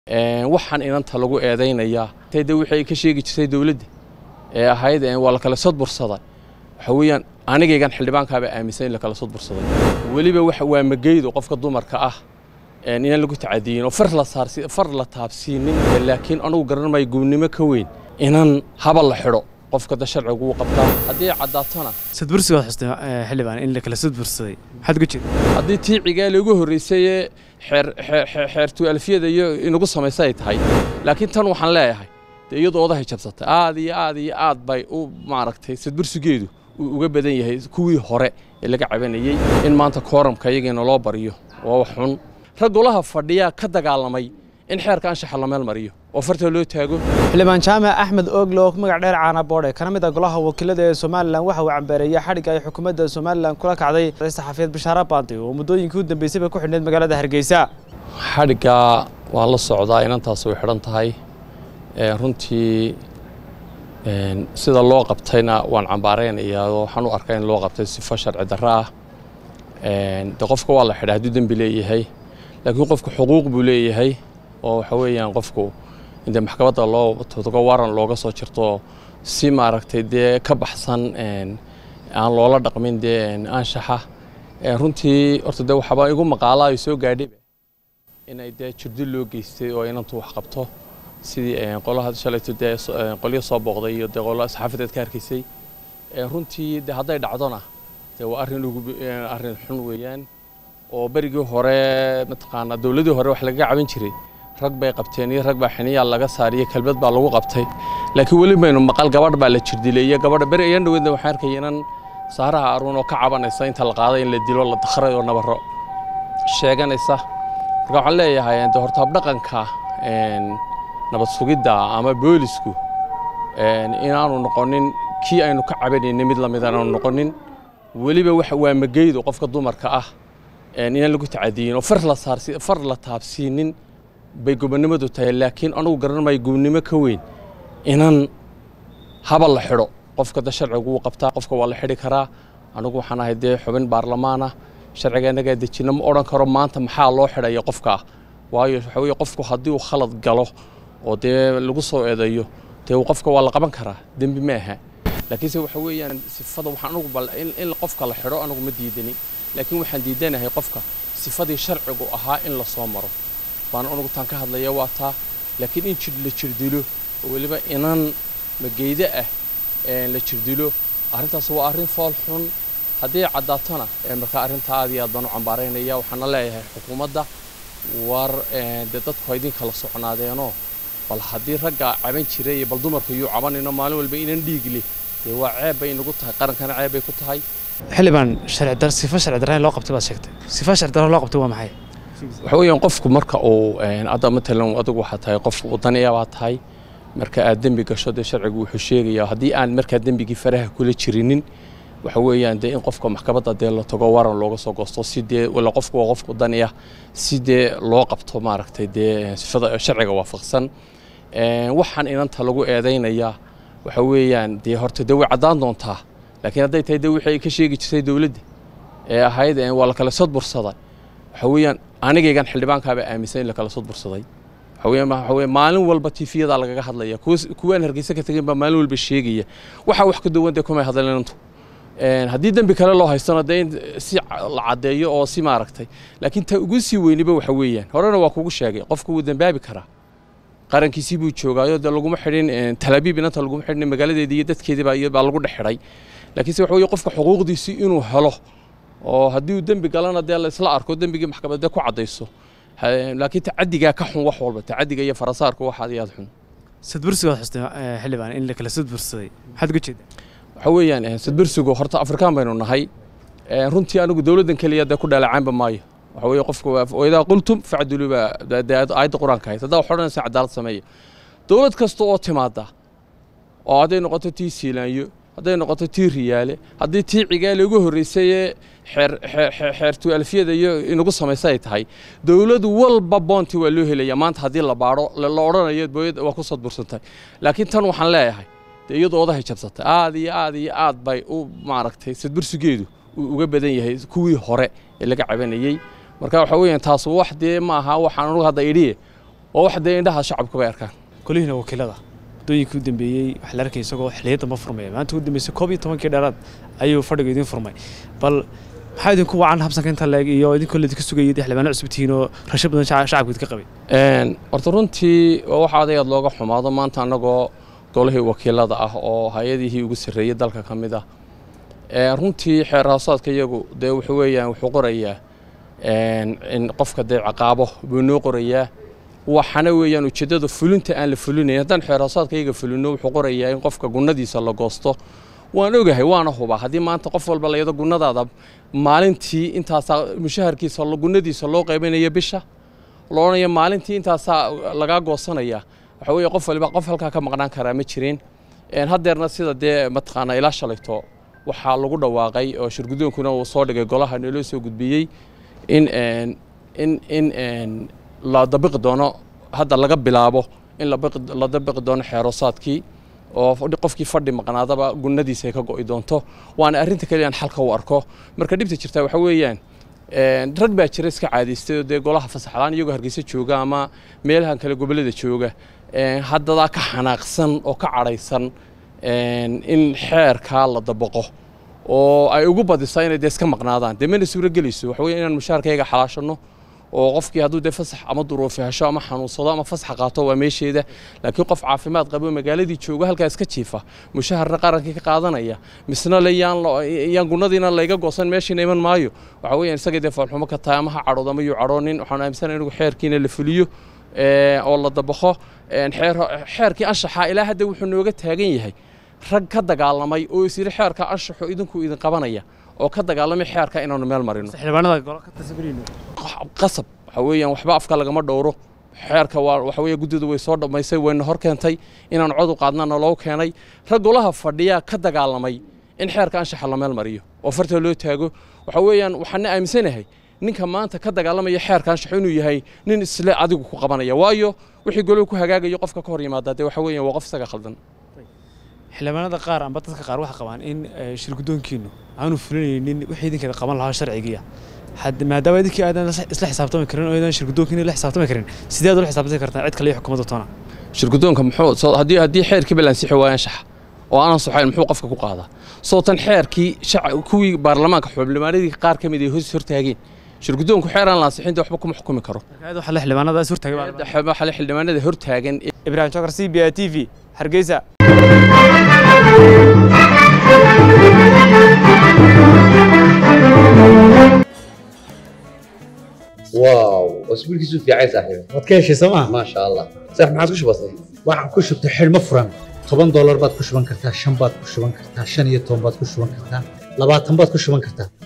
waxaan inanta lagu eedaynayaa de waxay ka sheegi jirtay dowladda ee ahayd waa la kala sodbursaday waxa weeyaan anigaygan xildhibaankaaba aaminsan in la kala sodbursaday weliba waa mageydo qofka dumarka ah inaan lagu tacadiyin oo far la taabsiinin laakiin anugu garan maayo gubnimo ka weyn inaan haba la xidho qofka da sharcigu uu qabtaa haddii ay caddaatona sadbursiga waad xustay xildhibaan in la kala sadbursaday maxaad uga jeeda haddii tii cigaale ugu horreysay ee xeertu alfiyada iyo inagu samaysa ay tahay laakiin tan waxaan leeyahay dee iyadoo odahay jabsatay aad iyo aad iyo aad bay u maaragtay sadbursigeedu uu uga badan yahay kuwii hore ee laga cabanayey in maanta kooramka iyagiina loo baryo waa wax xun rag golaha fadhiyaa ka dagaalamay in xeerka anshaxa la meel mariyo oo farta loo taago xildhibaan jaamac axmed oogle oo magac dheer caana boodhe kana mid ah golaha wakiilada ee somalilan waxa uu cambeereeyey xadhigga ay xukuumadda somalilan kula kacday saxafiyeed bashaara baandi oo muddooyinkii u dambeysay bay ku xidhneyd magaalada hargeysa xadhigga waa la socdaa inantaas way xidhan tahay runtii sida loo qabtayna waan cambaaraynayaa oo waxaan u arkaa in loo qabtay sifo sharci darro ah de qofka waa la xidha hadduu dembi leeyahay laakiin qofku xuquuq buu leeyahay oo waxa weeyaan qofku inde maxkamadda loo togo waran looga soo jirto si maaragtay dee ka baxsan aan loola dhaqmin dee anshaxa runtii horta dee waxaaba igu maqaalaa ay soo gaadhayba inay dee jirdi loo geystay oo inantu wax qabto sidii qolaha shalayto dee qolyo soo booqday iyo dee qolo saxaafadeed ka arkaysay runtii dee hadday dhacdona dee waa arrin ugu arrin xun weeyaan oo berigii hore mataqaanaa dowladdii hore wax lagaga caban jiray rag bay qabteen iyo rag baa xiniyaa laga saariyey kelbad baa lagu qabtay laakiin weli baynu maqal gabadh baa la jirdileeyey gabadha beri ayaan dhaweydna waxaan arkaya inan saaraha aruun oo ka cabanaysa inta la qaaday in la dilo la dakhray oo nabaro sheeganaysa marka waxaan leeyahay de horta habdhaqanka nabad sugidda ama boolisku inaanu noqonin kii aynu ka cabanaynay mid lamid aanu noqonin weliba waa mageydo qofka dumarka ah inaan lagu tacadiyin oo far la taabsiinin bay gobonnimadu tahay laakiin anugu garan maayo gubnimo ka weyn inaan haba la xidho qofka da sharcigu uu qabtaa qofka waa la xidhi karaa anugu waxaan ahay dee xubin baarlamaana sharciga innagaa dejina ma odhan karo maanta maxaa loo xidhaya qofkaa waayo waxa weye qofku haddii uu khalad galo oo dee lagu soo eedeeyo dee qofka waa la qaban karaa dembi ma aha laakiinse waxa weeyaan sifada waxaan anugu bal in qofka la xidho anugu ma diidani laakiin waxaan diidanahay qofka sifadii sharcigu ahaa in la soo maro baan anugu taan ka hadlaya waa taa laakiin in jir la jirdilo oo weliba inan mageydo ah la jirdilo arrintaas waa arrin fool xun haddii caddaatona markaa arrintaa aad iyo aad baan u cambaaraynaya waxaana leeyahay xukuumadda war dee dadku ha idin kala socnaadeenoo bal haddii ragga caban jiray iyo bal dumarku yuu cabanayno maalin walba inan dhiig leh dee waa ceeb bay inagu tahay qarankana ceeb bay ku tahay xildhibaan sharci sifo sharci darra loo qabtay baad sheegtay sifo sharci darra loo qabtay waa maxay waxa weeyaan qofku marka uu hadda matalan adigu waxaa tahay qof wadaniya baa tahay marka aad dembi gasho dee sharcigu wuxuu sheegayaa haddii aan markaa dembigii faraha kula jirinin waxa weeyaan dee in qofka maxkamadda dee la tago waran looga soo goosto si dee wala qofku waa qof wadaniya si dee loo qabto maaragtay dee sifada sharciga waafaqsan waxaan inanta lagu eedaynayaa waxa weeyaan dee horta dee way caddaan doontaa laakiin hadday tahay dee wixii ay ka sheegi jirtay dowladda ee ahayd waa la kala sodbursaday waxa weeyaan anigaygan xildhibaankaaba aaminsan in la kala sodbursaday waxa weeyaan waxa weeyaan maalin walba tiifiyadaa lagaga hadlaya kuwaan hargeysa ka tegin baa maalin walba sheegaya waxaa wax ka duwan dee kumay hadleen inantu haddii dembi kale loo haystona dee in si la caddeeyo oo si maaragtay laakiin ta ugu sii weyniba waxa weeyaan horena waa kugu sheegay qofku wuu dembaabi karaa qarankiisii buu joogaayo dee laguma xidhin talaabiib inanta laguma xidhin magaaladeedii iyo dadkeedii baa baa lagu dhex xidhay laakiinse waxa weeye qofka xuquuqdiisii inuu helo oo haddii uu dembi galana dee la isla arko dembigii maxkamadda ku caddayso laakiin tacadigaa ka xun wax walba tacadiga iyo farasaarku wax aad iyo aad xun sadbursiga waad xustay xildhibaan in la kala sadbursaday maxaad uga jeeda waxa weeyaan sadbursigu horta afrikaan baynu nahay runtii anigu dowladdan keliya dee ku dhaleecaanba maayo waxa weeye qofka waidaa qultum facduluu baa aayadda qur-aanka ahayd haddaa wax odhanaysa cadaalad sameeya dowlad kasta oo timaada oo hadday noqoto tii siilaanyo hadday noqoto tii riyaale haddii tii cigaale ugu horreysay ee xeertu alfiyada iyo inagu samaysa ay tahay dowlad walba boonti waa loo helaya maanta haddii la baadho la odhanayo booyad waa ku sadbursantay laakiin tan waxaan leeyahay dee iyadoo odahay jabsatay aad iyo aad iyo aad bay u maaragtay sadbursigeedu uu uga badan yahay kuwii hore ee laga cabanayey marka waxa weeyaan taas wax dee ma aha waxaan anugu hadda idhiye oo wax dee indhaha shacabku bay arkaan golihiina wakiilada muddooyinkii u dambeeyey waxaa la arkay isagoo xiliyadda ma furmaya maanta ugu dambeysay koob iyo tobankii dheeraad ayuu fadhiga idin furmay bal maxaa idinku wacan habsanka inta leeg iyo idinkoo laidinka sugayay dee xildhibaano cusub tihiin oo rasho badan shacabka idinka qabay horta runtii waa wax adayaad looga xumaado maanta annagoo golihii wakiilada ah oo hay-adihii ugu sarreeyey dalka ka mid ah runtii xeer hoosaadka iyagu dee wuxuu weeyaan wuxuu qorayaa in qofka dee ciqaabo buu noo qorayaa waxana weeyaan ujeeddada fulinta aan la fulinayn haddaan xeer hoosaadka iyaga fulino wuxuu qorayaa in qofka gunnadiisa la goosto waan ogahay waana hubaa haddii maanta qof walba layado gunnadaada maalintii intaasaa mushaharkiisa gunnadiisa loo qaybinaya bisha loodhanaya maalintii intaasaa lagaa goosanaya waxa weeye qof waliba qof halkaa ka maqnaan karaa ma jirin haddeerna sida dee mataqaanaa ilaa shalayto waxaa lagu dhawaaqay oo shirgudoonkuna uu soo dhigay golaha naloo soo gudbiyey in in in la dabiqi doono hadda laga bilaabo in la dabiqi doono xeeroosaadkii oo qofkii fadhi maqnaadaba gunnadiisa ay ka go'i doonto waana arrinta kaliya aan xalka u arko marka dhibta jirtaa waxa weeyaan rag baa jira iska caadaystay oo dee golaha fasaxlaan iyagoo hargeysa jooga ama meelahan kale gobollada jooga haddadaa ka xanaaqsan oo ka cadhaysan in xeerkaa la dabaqo oo ay ugu badisaa inay dee iska maqnaadaan dee mana suuro gelayso waxa weeye inaan mushaharkayga xalaashano oo qofkii hadduu dee fasax ama duruufi hesho ama xanuunsado ama fasax qaato waa meesheeda laakiin qof caafimaad qabo magaaladii jooga halkaa iska jiifa mushaharna qarankii ka qaadanaya misna le yaan gunnadiina layga goosan meeshiina iman maayo waxa weeyaan isaga dee foolxumo ka tahay ama ha cadhood ama yuu cadhoonin waxaan aaminsanahay inugu xeerkiina la fuliyo oo la dabaqo xeerkii anshaxa ilaa hadda wuxuu nooga taagan yahay rag ka dagaalamay oo is yidhi xeerka anshaxu idinku idin qabanaya oo ka dagaalamay xeerka inaanu meel marino qasab waxa weeyaan waxba afka lagama dhowro xeerka waa waxa weeye guddida way soo dhammaysay wayna hor keentay inaan cod u qaadnana loo keenay rag golaha fadhiyaa ka dagaalamay in xeerka anshaxa la meel mariyo oo farta loo taago waxa weeyaan waxaana aaminsanahay ninka maanta ka dagaalamaya xeerka anshaxu inuu yahay nin isle adigu ku qabanaya waayo wixii goluhu ku hagaagayo qofka ka hor yimaada dee waxa weeyaan waa qof isaga khaldan xildhibaanada qaar amba dadka qaar waxay qabaan in shirgudoonkiinu aanu fulinaynin wixii idinkeeda qaban lahaa sharcigiiya maadaama idinkii aadan isla xisaabtami karin oo aadan shirgudoonkiina la xisaabtami karin sidee aad ula xisaabtami kartaa cid kale iyo xukuumadda toona shirgudoonka muxuu haddii haddii xeerkii balansixi waayo anshaxa oo aanan soxayn muxuu qofka ku qaadaa soo tan xeerkii kuwii baarlamaanka xubnimaaradii qaar ka mid ay hoos hortaageen shirgudoonku xeer aan lansixin dee waxba kuma xukumi karo waxa la xildhibaanadaas hortaagay waxa la xildhibaanada hortaagan ibrahim jokar c b a t v hargeysa واو اسبوع كيسو في عايز صاحبي waad ka heshay sooma ما شاء الله صح ما عاد كش بسيط waxaan ku shubtay xidhmo furan toban doolar baad ku shuban kartaa shan baad ku shuban kartaa shan iyo toban baad ku shuban kartaa labaatan baad ku shuban kartaa